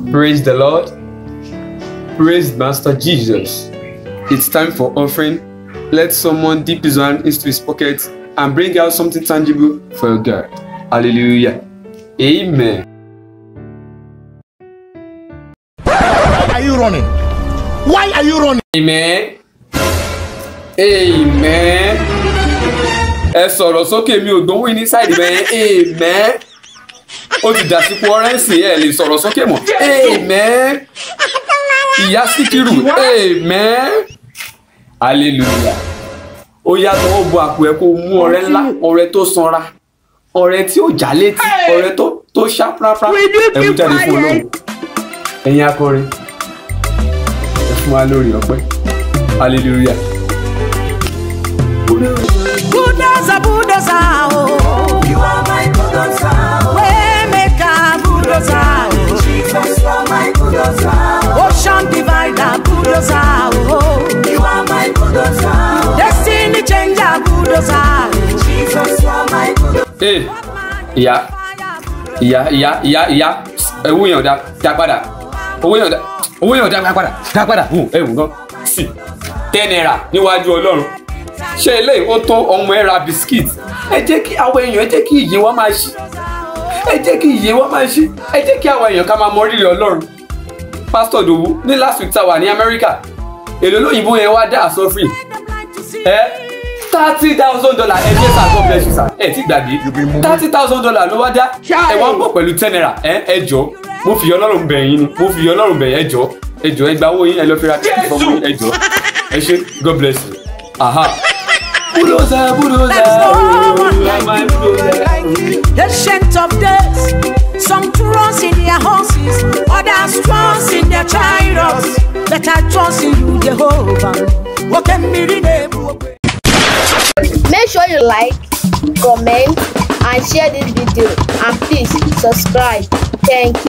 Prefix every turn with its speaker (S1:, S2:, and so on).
S1: Praise the Lord. Praise Master Jesus. It's time for offering. Let someone dip his hand into his pocket and bring out something tangible for God. Hallelujah. Amen.
S2: Why are you running? Why are you running?
S1: Amen. Amen. Ẹ sọ̀rọ̀ sókè mi ò gbóhùn ní sáìdì bẹ́ẹ̀. Amen. Ó ti dàsípò ọ̀rẹ́ǹsì ẹ̀ lè sọ̀rọ̀ sókè mọ́. Amen. Ìyá Síkírù. Amen. Hallelujah. Ó yàtọ̀ ó bu àpò ẹ̀ kó mú ọrẹ ńlá, ọrẹ tó sanra, ọrẹ tí ó já létí, ọrẹ tó tó ṣá prápra. Ẹ mú jáde fún Ọlọ́run. Ẹ̀yin akọrin. Ẹ fún wa lórí ọpẹ́. Hallelujah.
S3: Bulldozer, bulldozer, oh.
S4: You are my bulldozer.
S3: Waymaker, bulldozer, oh.
S4: Jesus, you are my bulldozer.
S3: Ocean divider, bulldozer, oh.
S4: You are my bulldozer.
S3: Destiny changer, bulldozer.
S4: Jesus, you are my bulldozer.
S1: Ee, ìyá, ìyá, ìyá, ìyá, ìyá, owó yẹn ò dá, dá padà. Owó yẹn ò dá, owó yẹn ò dá padà, dá padà. Hùn, ẹ wù gan. Sì, ten naira níwájú Ọlọ́run. Ṣé eléyìí ó tó ọmọ ẹ ra biskit? Ẹ jẹ́ kí àwọn èèyàn, ẹ jẹ́ kí ìyè wa máa ṣí. Ẹ jẹ́ kí ìyè wa máa ṣí. Ẹ jẹ́ kí àwọn èèyàn ká máa mọ rírì Ọlọ́run. Pásítọ̀ Dòwú ní last week tá a wà ní Amẹ́ríkà. Èlò lóyìnbó yẹn wá dá àsọ free. Ẹ thirty thousand dollar ẹ jẹ́ sir God bless you sir ẹ ti gbàgbé thirty thousand dollar ló wá dá ẹ wá ń bọ̀ pẹ̀lú ten naira ẹ ẹ jọ mo fi ọlọ́run bẹ̀ yín ni mo fi ọlọ́run bẹ̀ yín ẹ jọ ẹ jọ ẹ gba owó yín ẹ lọ fi ra tíkì fọmọ yín ẹ jọ ẹ ṣe God bless you aha. bulldozer bulldozer
S3: There's no
S1: oh,
S3: one
S1: you are my
S3: like you,
S1: bulldozer.
S3: like you. Ancient of days, some trust in their horses, others trust in their chariots. But I trust in you, Jehovah. What can be redeemed?
S5: Make sure you like, comment, and share this video. And please subscribe. Thank you.